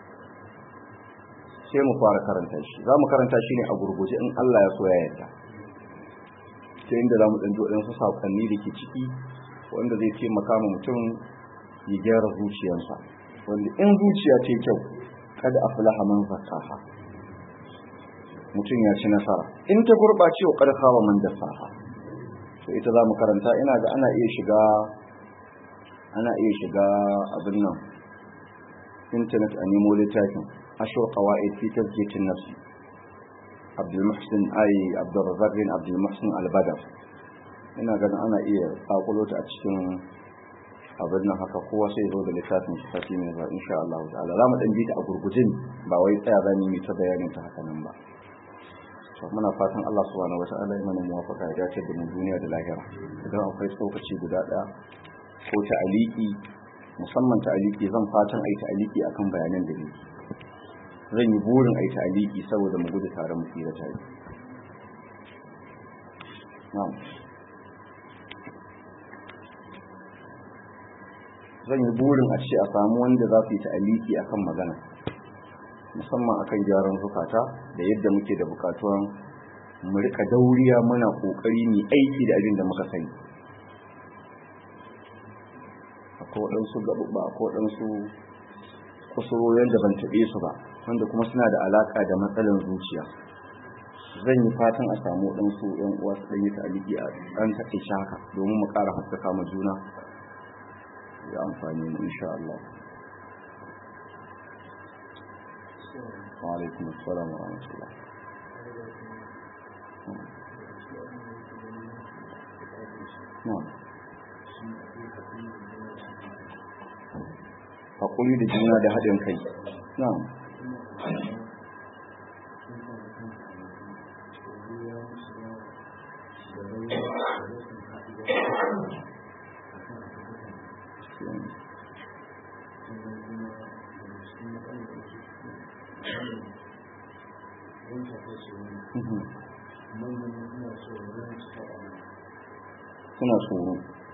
S1: sai mu fara karanta shi za mu karanta shi ne a gurguje in Allah ya so ya yarda ta inda za mu ɗan ji waɗansu saƙonni da ke ciki wanda zai taimaka ma mutum ya gyara zuciyarsa wanda in zuciya ce kyau kada a fulaha man zakaha mutum ya ci nasara in ta gurɓace wa ƙarfa wa man dasaha to ita za mu karanta ina ga ana iya shiga ana iya shiga abin nan intanet a nemo littafin ashur qawaid fi tazkiyatin nafsi Abdul Muhsin ai Abdul Razzaq bin Abdul Muhsin Al-Badr ina ganin ana iya sakulo ta a cikin abin nan haka kowa sai zo da littafin shi sati mai zuwa insha Allah ta'ala za mu dan bi ta a gurgujin ba wai tsaya za mu yi ta bayanin ta haka nan ba to muna fatan Allah subhanahu wata'ala ya mana muwafaka ya dace da mu duniya da lahira idan akwai tsokaci guda daya ko ta aliki musamman ta aliki zan fatan ai ta aliki akan bayanan da ni zan yi burin ai ta aliki saboda mu gudu tare mu tsira tare na'am zan yi burin a ce a samu wanda za su yi ta aliki akan magana musamman akan gyaran zukata da yadda muke da bukatuwan mu rika dauriya muna kokari ne aiki da abin da muka sani akwai waɗansu gaɓuɓɓa akwai waɗansu kusurorin da ban taɓe su ba wanda kuma suna da alaƙa da matsalan zuciya zan yi fatan a samu waɗansu ‘yan uwa su ɗanyi ta'aliki a ɗan taƙaice haka domin mu ƙara haskaka ma juna ya amfani mu insha Allah وعليكم السلام ورحمة الله نعم haƙuri da juna da haɗin kai na'am suna tsoro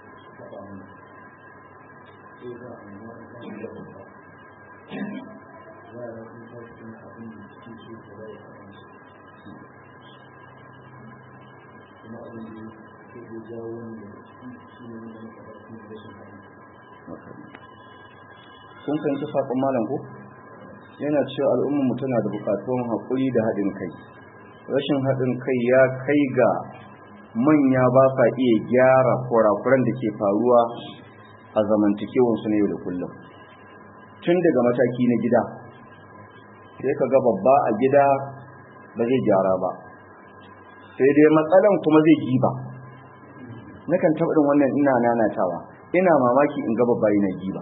S1: kun fahimci saƙon malam ko yana cewa al'ummarmu tana da buƙatuwan haƙuri da haɗin kai rashin haɗin kai ya kai ga manya ba sa iya gyara kurakuran da ke faruwa a zamantakewansu na yau da kullum tun daga mataki na gida sai ka ga babba a gida ba zai gyara ba sai dai matsalan kuma zai giba nakan taɓa wannan ina nanatawa ina mamaki in ga babba yana giba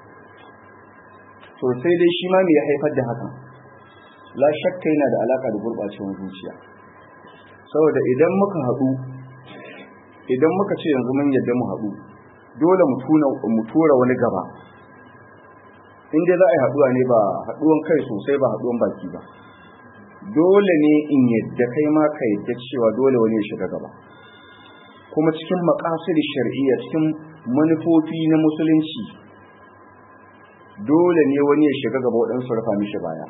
S1: to sai dai shi ma me ya haifar da hakan la shakka yana da alaka da gurɓacewar zuciya saboda idan muka haɗu idan muka ce yanzu mun yadda mu haɗu dole mu tura wani gaba in dai za a yi haɗuwa ne ba haɗuwan kai sosai ba haɗuwan baki ba dole ne in yadda kai ma ka yadda cewa dole wani ya shiga gaba kuma cikin makasir shari'iyya cikin manufofi na musulunci dole ne wani ya shiga gaba waɗansu rufa mishi baya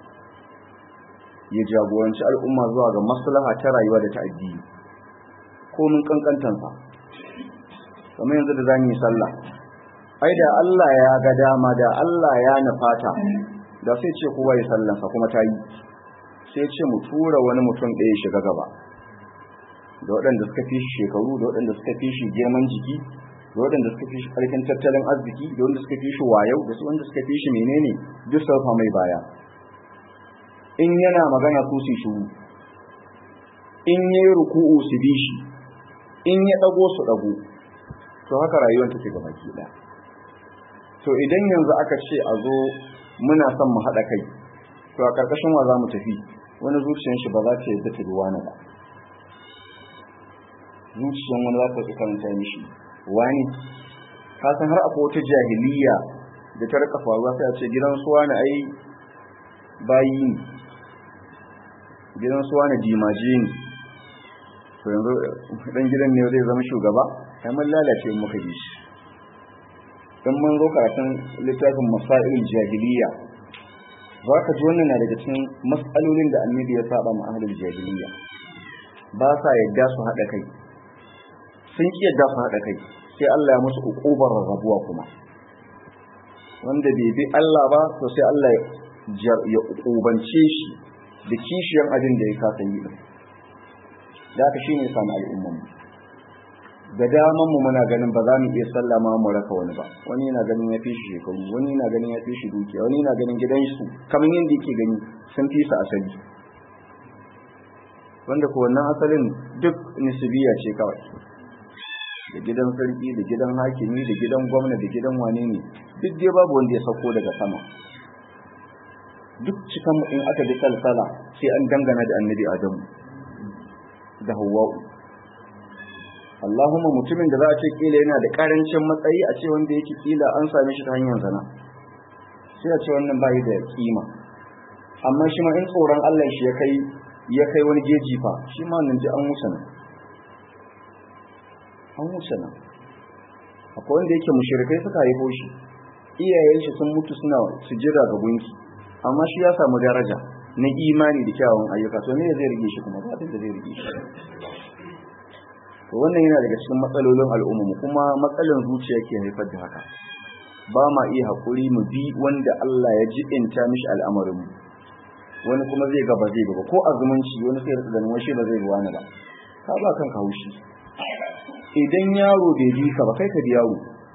S1: ya jagoranci al'umma zuwa ga maslaha ta rayuwa da ta addini ko mun kankantansa kamar yanzu da zamu yi sallah ai da Allah ya ga dama da Allah ya nufata da sai ce kowa ya sallansa kuma ta yi sai ce mu tura wani mutum ɗaya shiga gaba da waɗanda suka fi shi shekaru da waɗanda suka fi shi girman jiki da waɗanda suka fi shi ƙarfin tattalin arziki da wanda suka fi shi wayau da su wanda suka fi shi menene duk sarfa mai baya in yana magana su su shuru in yi ruku'u su bi shi in ya ɗago su ɗago to haka rayuwar take gaba ki ɗaya to idan yanzu aka ce a zo muna son mu haɗa kai to a ƙarƙashin wa za mu tafi wani zuciyar shi ba za ta yadda ta duwa na ba zuciyar wani za ta fi karanta mishi wani ka san har akwai wata jahiliya da ta rika faruwa sai a ce gidan suwa na ai bayi ne gidan suwa na dimaje ne to yanzu dan gidan ne zai zama shugaba kai mun lalace muka bi shi dan mun zo karatun littafin masailul jahiliya za ka ji wannan na daga cikin matsalolin da annabi ya saba ma ahlul jahiliya ba sa yadda su haɗa kai sun ki yadda su haɗa kai sai Allah ya musu uqubar rabuwa kuma wanda bai bi Allah ba to sai Allah ya uqubance shi da kishiyan abin da ya kasa yi din da haka shine samu al'umman mu da daman mu muna ganin ba za mu iya sallama mu raka wani ba wani yana ganin ya fi shi shekaru wani yana ganin ya fi shi dukiya wani yana ganin gidan su kamar yadda yake gani sun fi su asali wanda ko wannan asalin duk nisbiya ce kawai da gidan sarki da gidan hakimi da gidan gwamna da gidan wane ne duk dai babu wanda ya sauko daga sama duk cikan in aka bi salsala sai an dangana da annabi adamu da hawwa'u Allahumma mutumin da za a ce kila yana da karancin matsayi a ce wanda yake kila an same shi ta hanyar zana sai a ce wannan bai da kima amma shi ma in tsoron Allah shi ya kai ya kai wani geji fa shi ma nan ji an wuce nan an wuce nan akwai wanda yake mushrikai suka haifo shi iyayen shi sun mutu suna sujjada ga gunki amma shi ya samu daraja na imani da kyawun ayyuka to me zai rige shi kuma ba da zai rige shi to wannan yana daga cikin matsalolin al'umma kuma matsalan zuciya ke haifar da haka ba ma iya haƙuri mu bi wanda Allah ya jibinta mishi al'amarin mu wani kuma zai gaba zai gaba ko a zumunci wani sai rika ganin wani ba zai ruwa na ba ka ba kanka haushi idan yaro bai bi ka ba kai ka bi yaro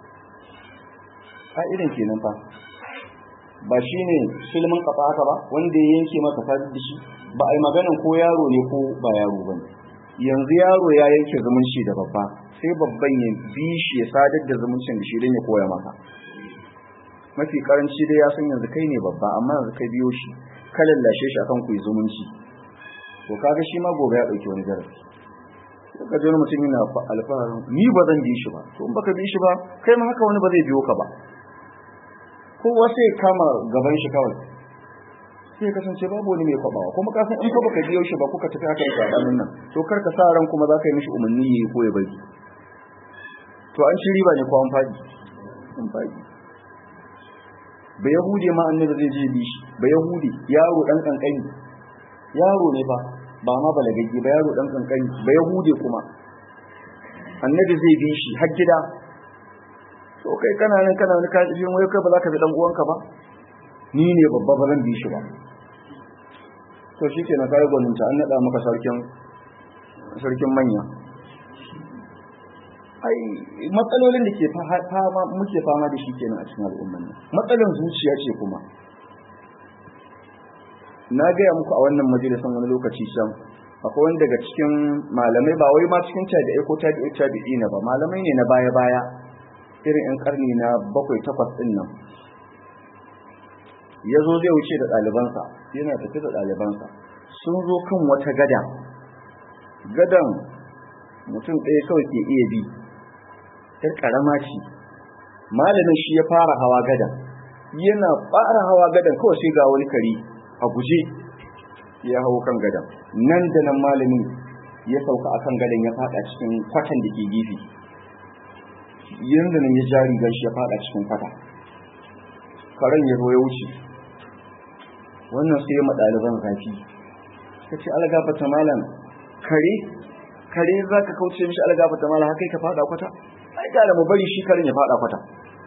S1: irin kenan fa ba shi ne filmin kafa haka ba wanda ya yanke maka sadar da shi ba a yi maganin ko yaro ne ko ba yaro ba ne yanzu yaro ya yanke zumunci da babba sai babban ya bi shi ya sadar da zumuncin da shi don ya koya maka mafi karanci dai ya san yanzu kai ne babba amma yanzu kai biyo shi ka lallashe shi akan ku yi zumunci to kaga shi ma gobe ya dauki wani darasi ka ji wani mutum yana alfaharin ni ba zan bi shi ba to in baka bi shi ba kai ma haka wani ba zai biyo ka ba kowa sai kama gaban shi kawai sai kasance babu wani mai kwabawa kuma ka san in ka baka biyo shi ba kuka tafi haka da sabanin nan to kar ka sa ran kuma za ka yi mishi umarni yayi ko ya bari to an ci riba ne ko an fadi an fadi ba yahudi ma annabi zai je bi shi ba yahudi yaro dan kankani yaro ne fa ba ma balagagge ba yaro dan kankani ba yahudi kuma annabi zai bi shi har gida to kai kana nan kana wani kaji wai kai ba za ka bi dan uwanka ba ni ne babba ba zan bi shi ba to shi ke na kayi gwaninta an naɗa maka sarkin manya ai matsalolin da ke fama muke fama da shi kenan a cikin al'umman nan matsalan zuciya ce kuma na gaya muku a wannan majalisan wani lokaci can akwai wani daga cikin malamai ba wai ma cikin tabi'ai ko tabi'ai tabi'i na ba malamai ne na baya-baya irin 'yan karni na bakwai takwas ɗin nan ya zo zai wuce da ɗalibansa yana tafi da ɗalibansa sun zo kan wata gada gadan mutum ɗaya kawai ke iya bi ‘yar ƙarama ce malamin shi ya fara hawa gadan yana fara hawa gadan kawai sai ga wani kare a guje ya hau kan gadan nan da nan malamin ya sauka akan gadan ya faɗa cikin kwatan da ke gefe yanzu nan ya jari gashi ya faɗa cikin kwata karen ya zo ya wuce wannan sai ma ɗaliban zafi ka ce algafata malam kare kare za ka kauce mishi algafata malam haka ka fada kwata ai gara mu bari shi karin ya fada kwata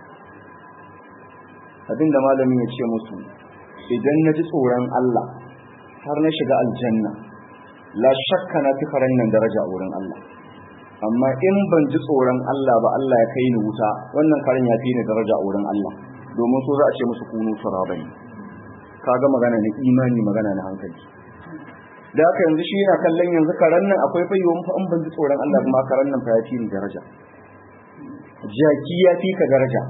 S1: abinda malamin ya ce musu idan na ji tsoron Allah har na shiga aljanna la shakka na fi karen nan daraja a wurin Allah amma in ban ji tsoron Allah ba Allah ya kai ni wuta wannan karen ya fi ni daraja a wurin Allah domin so za a ce musu kunu turabani kaga magana na imani magana na hankali da haka yanzu shi yana kallon yanzu karen nan akwai fayyawun fa an ban ji tsoron Allah kuma karen nan fa ya fi ni daraja jaki ya fi ka daraja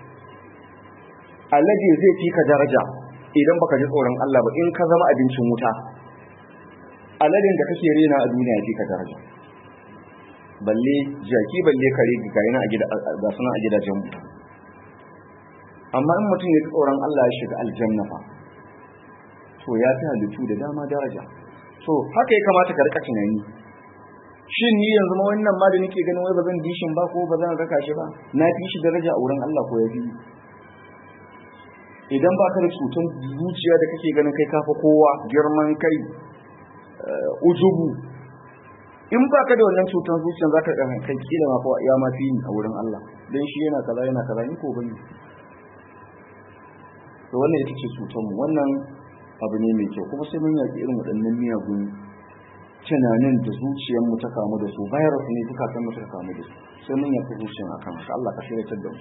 S1: alade zai fi ka daraja idan baka ji tsoron Allah ba in ka zama abincin wuta aladin da kake rena a duniya ya fi ka daraja balle jaki balle kare ga yana a gida ga suna a gidajen mu amma in mutum ya ji tsoron Allah ya shiga aljanna fa to ya fi halittu da dama daraja so haka ya kamata ka rika tunani shin ni yanzu ma wannan ma da nake ganin wai ba zan bi shin ba ko ba zan raka shi ba na fi shi daraja a wurin Allah ko ya fi idan ba ka da cutar zuciya da kake ganin kai kafa kowa girman kai ujubu in ba ka da wannan cutar zuciya za ka ɗan kai kila ma ya ma fi ni a wurin Allah don shi yana kaza yana kaza ni ko bane to wannan ita ce cutar mu wannan abu ne mai kyau kuma sai mun yaki irin waɗannan miyagun tunanin da zuciyar mu ta kamu da su virus ne duka san mu ta kamu da su sai mun yaki zuciyar akan haka Allah ka shirya da mu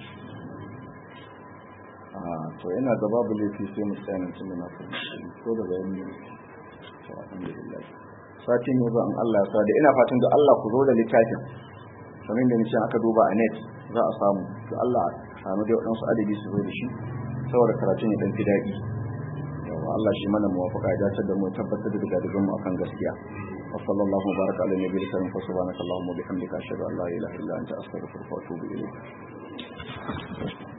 S1: to yana da babu laifi sai mu tsaya nan tunda na fahimci ko da bayan ne to alhamdulillah satin ne ba an Allah ya sa da ina fatan da Allah ku zo da littafin kamar da nace aka duba a net za a samu to Allah samu dai wadansu adabi su zo da shi saboda karatun ya dan fi daɗi yawa Allah shi mana muwafaka ya dace da mu tabbatar da daga mu akan gaskiya وصلى الله وبارك على النبي الكريم فسبحانك اللهم وبحمدك اشهد ان لا اله الا انت استغفرك واتوب اليك